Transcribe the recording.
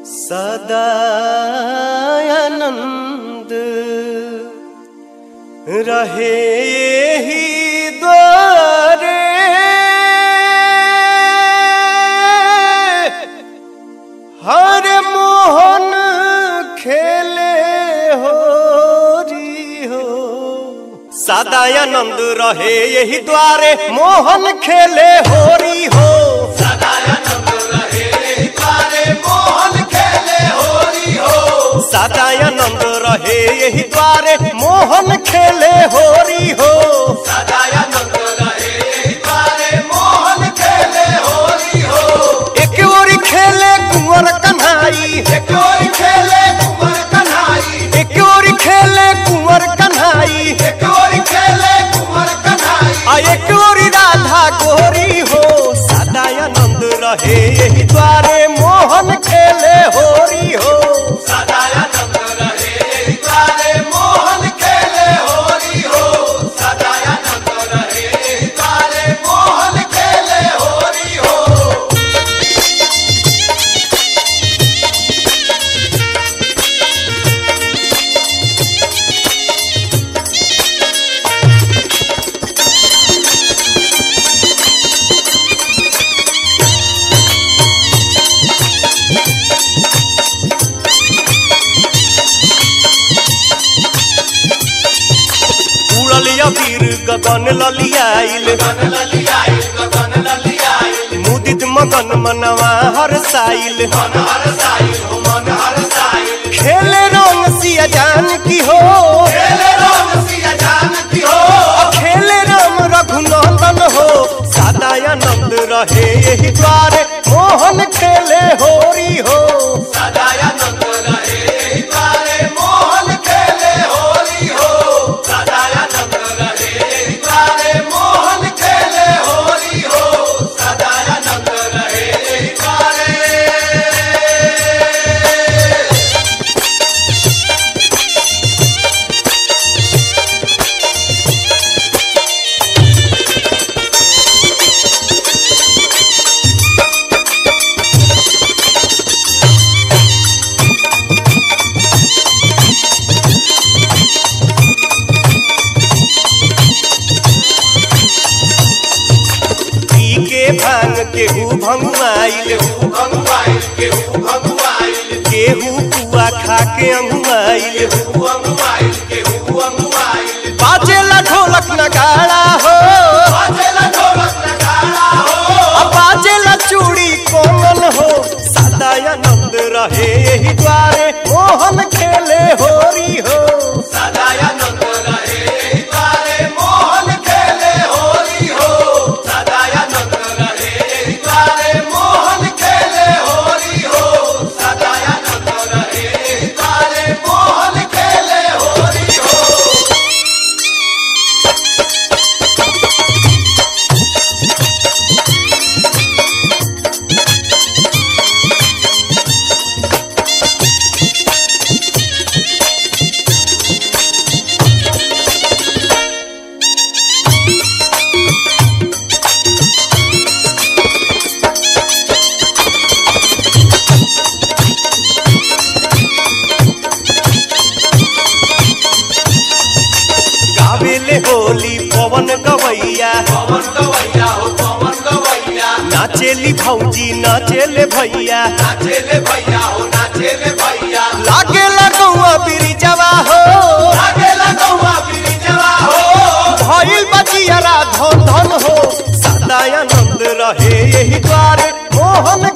सदानंद रहे ही द्वारे हर मोहन खेले हो री हो सदानंद रहे यही द्वारे मोहन खेले होरी हो सदानंद रहे यही द्वारे मोहन खेले होरी हो एक ओरी खेले कुंवर कन्हाई एक ओरी खेले कुंवर कन्हाई आ एक ओरी राधा गोरी हो सदानंद रहे यही द्वारे मोहन खेले होरी हो उड़ल वीर गगन ललियाइल मुदित मगन मनवा हर साइल खेले रंग सिया जान की हो खेले राम रघुनंदन हो सदानंद रहे यही द्वारे मोहन खेले होरी हो पी के भांग केहू भंगुआइल केहू पुआ खा के अंगुआइल बाजेला ढोलक नगाड़ा हो अब बाजेला चूड़ी कोमल हो सदानंद रहे यही द्वारे मोहन खेले होरी हो गावेले होली पवन गवैया नाचेली भौजी नाचेले भैया लागे लगौआ बिरिजवा हो भइल बचियारा धन धन हो सदानंद रहे यही द्वारे मोहन